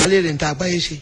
alẹ́ rẹ̀ ń ta àgbáyé ṣe.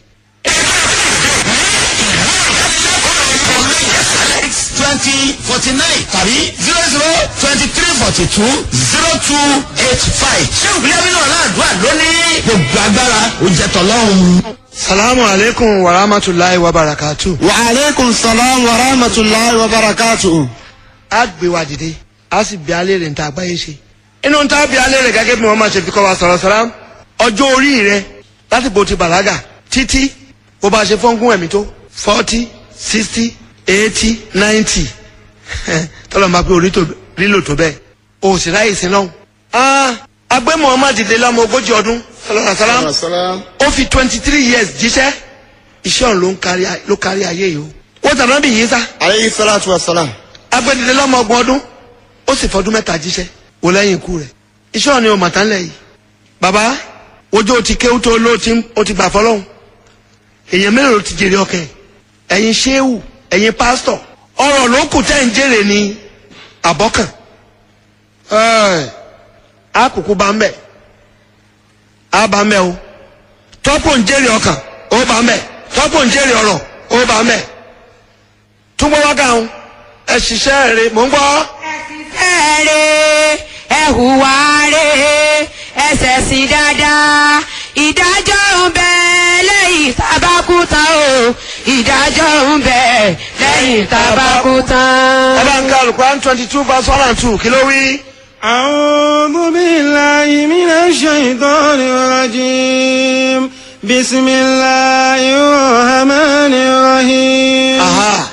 twenty forty nine tàbí zero zero twenty three forty two zero two eight five ṣé ìpínlẹ̀ bí náà láàdúrà lónìí gbogbo agbára ó jẹ́ tọ́lọ́run. salamu aleykum wa rahmatulahi wa barakatu. wa aleykum salaam wa rahmatulahi wa barakatu. a gbé wa dìde a sì bí alẹ́ rẹ̀ ń ta àgbáyé ṣe. inú ta bí alẹ́ rẹ̀ gẹ́gẹ́ bí wọ́n máa ṣe fi kọ́ wa sọ̀rọ̀ sọ̀rọ̀ ọjọ́ orí rẹ̀ láti bó ti bàlágà títí bó bá ṣe fọ́nkún ẹ̀mí tó forty sixty eighty ninety tọ́lọ̀ máa pé orí tó lílò tó bẹ́ẹ̀ o sì ráyè sí lọ́hùn. agbé muhammad dìde lọ́mọ ogójì ọdún sọlọ́nà sálám ó fi twenty three years jíṣẹ́ iṣẹ́ ọ̀hún ló ń kárí ló kárí ayé yìí o. wọ́n tàbí náà bí yìí sá aleyhi salatu wa salam. agbẹ́dìde lọ́mọ ọgbọ̀n ọdún ó sì fọdún mẹ́ta jíṣẹ́ wò lẹ́yìn ikú rẹ̀ iṣẹ́ ọ̀hún ni o màtá ńlẹ̀ yìí. bàbá ojú o ti kéwú tó ló ti o ti gbà fọlọ́hún èèyàn mélòó ló ti jèrè ọkẹ́ ẹ̀yin ṣéwù ẹ̀yin pásítọ̀ ọ̀rọ̀ ló kù tẹ́ ń jèrè ní àbọ́kàn ẹ̀ á kúkú bá ń bẹ̀ á bá ń bẹ̀ o tọ́pọ̀ ń jèrè ọkàn ó bá ń bẹ̀ tọ́pọ̀ ń jèrè ọ̀rọ̀ ó bá ń bẹ̀ túnbọ̀ wá gáhùn ẹ ṣiṣẹ́ rẹ̀ mò ń gbọ́. ẹ̀rẹ̀ ẹ hùwà rẹ̀ ẹsẹ̀ sí dáadáa ìdájọ́ ń bẹ lẹ́yìn tábàkú tán o ìdájọ́ ń bẹ lẹ́yìn tábàkú tán. ẹ bá ń ka alukuran twenty two verse one and two kí ló wí. أعوذ بالله من الشيطان الرجيم بسم الله الرحمن الرحيم aha